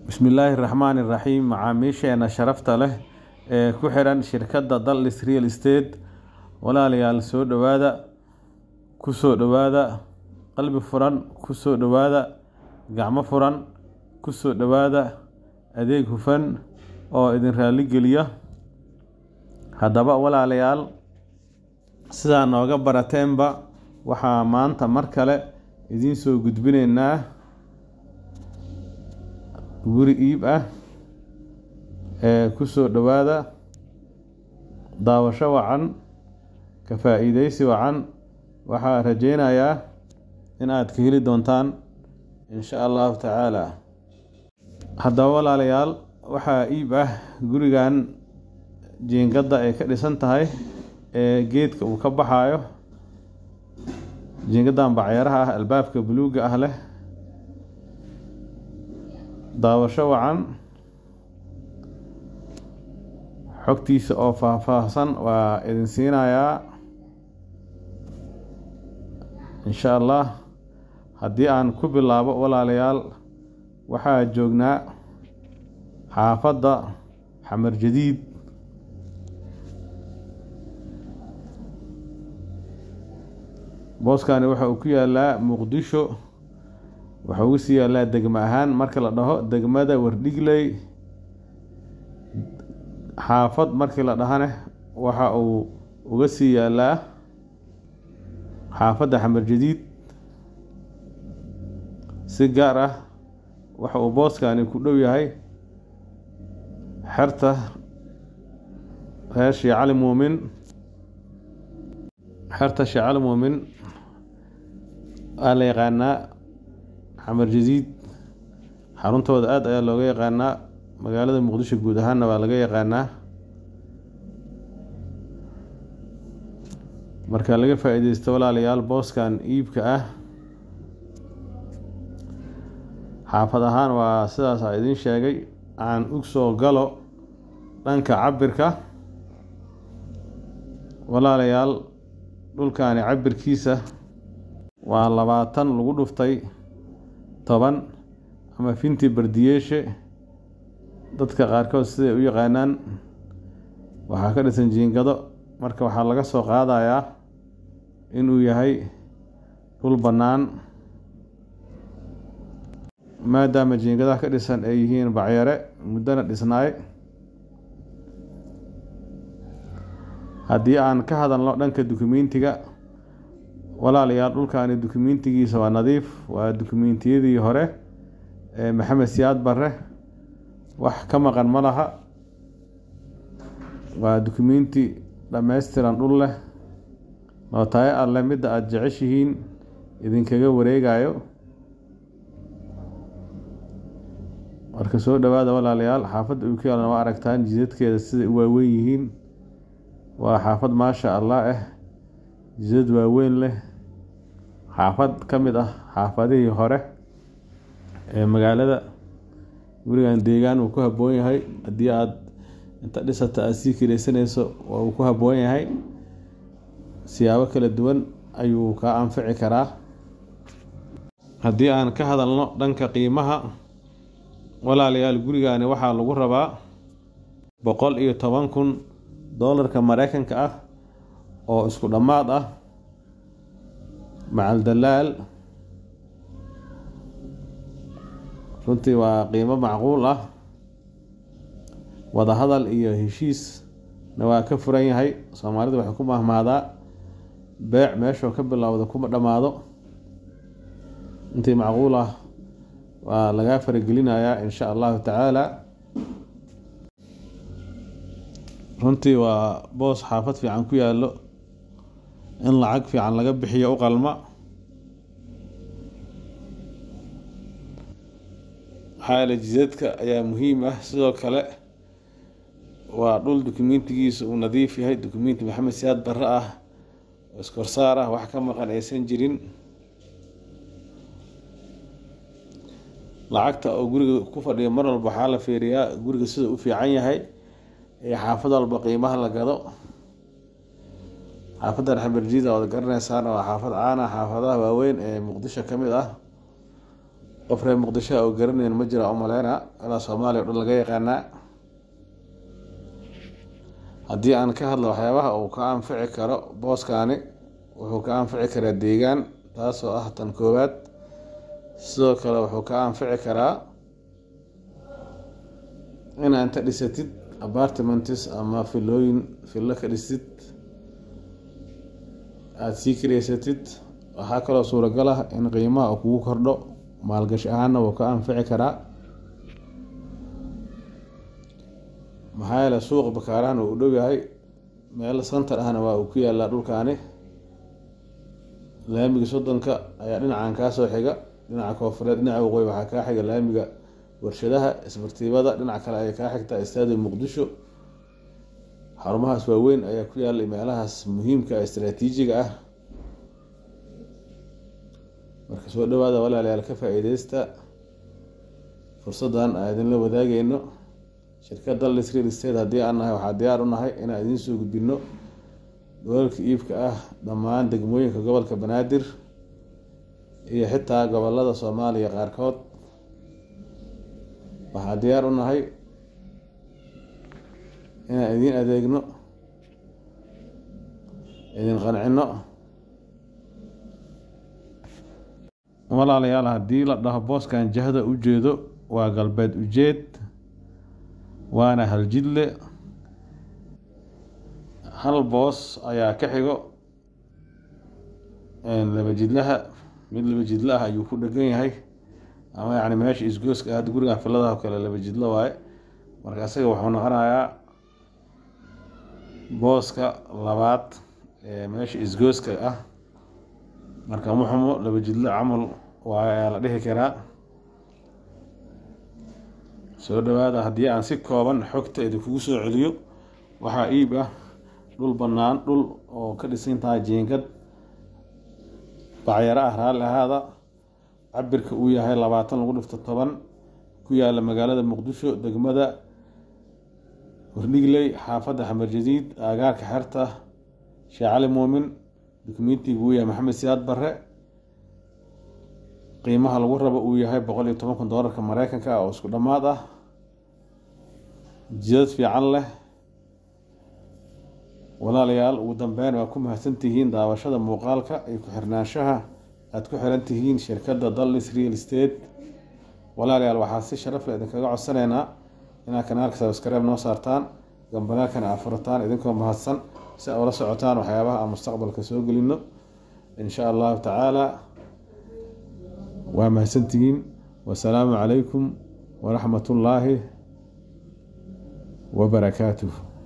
bismillaahi raxmaani raxiim macaamiisheena sharafta leh ee ku xiran shirkadda dallis real estate walaalayaal soo dhowaada ku soo dhowaada qalbi furan ku soo dhowaada gacmo furan ku soo dhowaada adeeg hufan oo idin raali geliya haddaba walaalayaal sidaa nooga barateenba waxaa maanta mar kale idiin soo gudbinaynaa guri iib ah ee ku soo dhowaada daawasho wacan ka faa-iideysi wacan waxaa rajeynayaa in aad ka heli doontaan insha allahu tacaala haddaba walaalayaal waxaa iib ah gurigan jiingadda ay ka dhisan tahay ee geedka uu ka baxaayo jiingaddan bacyaraha ah albaabka buluugga ah leh daawasho wacan xogtiisa oo faahfaahsan waa idin siinayaa insha allah haddii aan ku bilaabo walaalayaal waxaa joognaa xaafadda xamar jadiid booskani waxa uu ku yaalaa muqdisho waxa ugu sii yaalaa degmo ahaan marka la dhaho degmada wardhigley xaafad markii la dhahane waxa uu uga sii yaalaa xaafadda xamar jadiid si gaar ah waxa uu booskani ku dhow yahay xerta reer shee cali muumin xerta shee cali muumin waa la yaqaanaa xamar jadiid xaruntooda aada ayaa looga yaqaanaa magaalada muqdisho guud ahaanna waa laga yaqaanaa marka laga faa-iideysto walaalayaal booskan iibka ah xaafad ahaan waa sidaasa idiin sheegay aan u soo galo dhanka cabirka walaalayaal dhulkani cabirkiisa waa labaatan lagu dhuftay toban ama finti bardiyeeshe dadka qaarkood siday u yaqaanaan waxaa ka dhisan jiingado marka waxaa laga soo qaadayaa inuu yahay dhul bannaan maadaama jiingadaha ka dhisan ay yihiin bacyare muddona dhisnaay haddii aan ka hadalno dhanka dukumentiga walaalayaal dhulkani dukumentigiisa waa nadiif waa dukumentiyadii hore ee maxamed siyaad barre wax ka maqan ma laha waa dukumenti dhammaystiran dhul leh nootaayo alleh midda aada jeceshihiin idinkaga wareegayo marka soo dhowaada walaalayaal xaafadda uu ka yaalana waa aragtaan jidadkeeda siday u waaweyn yihiin waa xaafad maasha allah ah jidad waaweyn leh xaafad ka mid ah xaafadihii hore ee magaalada gurigan deegaan uu ku habboon yahay haddii aada inta dhisata aada sii kireysanayso waa uu ku habboon yahay siyaabo kala duwan ayuu kaa anfici karaa haddii aan ka hadalno dhanka qiimaha walaalayaal gurigani waxaa lagu rabaa boqol iyo toban kun doolarka mareykanka ah oo isku dhammaad ah macal dalaal runtii waa qiimo macquul ah wadahadal iyo heshiisna waa ka furan yahay soomaalidu waxay ku mahmaadaa beec meeshoo ka bilowda kuma dhammaado intii macquul ah waa lagaa faragelinayaa insha allahu tacaala runtii waa boos xaafad fiican ku yaallo in lacag fiican laga bixiyo u qalma xaala jidadka ayaa muhiim ah sidoo kale waa dhul dukumentigiisa uu nadiif yahay dukumenti maxamed siyaad barre ah oo iskorsaar ah wax ka maqan aysan jirin lacagta oo guriga ku fadhiya mar walba waxaa la fiiriyaa guriga sida u fiican yahay ee xaafad walba qiimaha la gado xaafadan xamarjiida oad garanaysaan waa xaafad caana xaafadaha waaweyn ee muqdisho ka mid ah qof reer muqdisho oo garanayn ma jira umaleyna ilaa soomaaliya o dhan laga yaqaanaa haddii aan ka hadlo waxyaabaha uu ka anfici karo booskaani wuxuu ka anfici karaa deegaan taasoo ah tan koowaad sidoo kale wuxuu ka anfici karaa inaa inta dhisatid apartmentis ama filooyin fillo ka dhisid aada sii kareysatid waxaa kaloo suuragal ah in qiimaha uu kugu kordho maalgashi ahaana wuu ka anfici karaa maxaa yeele suuqa bakaarahan uu u dhow yahay meel santar ahna waa uu ku yaalaa dhulkaani laamiga soddonka ayaa dhinacan kaa soo xiga dhinaca koofureed dhinaca waqooyi waxaa kaa xiga laamiga warshadaha isbartiibada dhinac kale ayay kaa xigtaa istaadium muqdisho xarumahaas waaweyn ayaa ku yaalla meelahaas muhiimka istraatiijiga ah marka soo dhawaada walaalayaal ka faa-iideysta fursaddan aan idinla wadaageyno shirkadda lis real state haddii aan nahay waxaa diyaar u nahay inaan idiin soo gudbino dholalka iibka ah dhammaan degmooyinka gobolka banaadir iyo xitaa gobolada soomaaliya qaarkood waxaa diyaar u nahay inaan idiin adeegno idin qancino walaalayaal haddii la dhaho booskan jahda u jeedo waa galbeed ujeed waana haljidle hal boos ayaa ka xigo laba jidlaha mid laba jidla ah ayuu ku dhegan yahay ama yacni meesha isgooska hadda gurigan filadaha o kale laba jidlo waaye marka isaga wuxuu noqonayaa booska labaad ee meesha isgooska ah marka muxumo laba jidlo camal waayo ayaa la dhihi karaa soo dhawaada haddii aan si kooban xogta idinkugu soo celiyo waxaa iib ah dhul bannaan dhul oo ka dhisan tahay jiingad bacyaro ah raalli ahaada cabirka uu yahay labaatan lagu dhifto toban ku yaala magaalada muqdisho degmada hordhigley xaafadda xamar jadiid aagaarka xerta sheekh cali muumin dukumentiga uu yahay maxamed siyaad barre qiimaha lagu rabo uu yahay boqol iyo toban kun doolarka mareykanka ah oo isku dhammaad ah jidad fiican leh walaalayaal ugu dambeyn waa ku mahadsantihiin daawashada muuqaalka iyo ku-xirnaanshaha aada ku xiran tihiin shirkadda dallis real state walaalayaal waxaa si sharaf leh idinkaga codsaneynaa inaad kanaalka sabskreib noo saartaan gambalaalkana aa furataan idinkoo mahadsan si aa ula socotaan waxyaabaha aan mustaqbalka soo gelino insha allahu tacaala waa mahadsantihiin wasalaamu calaykum waraxmat ullaahi wabarakaatuh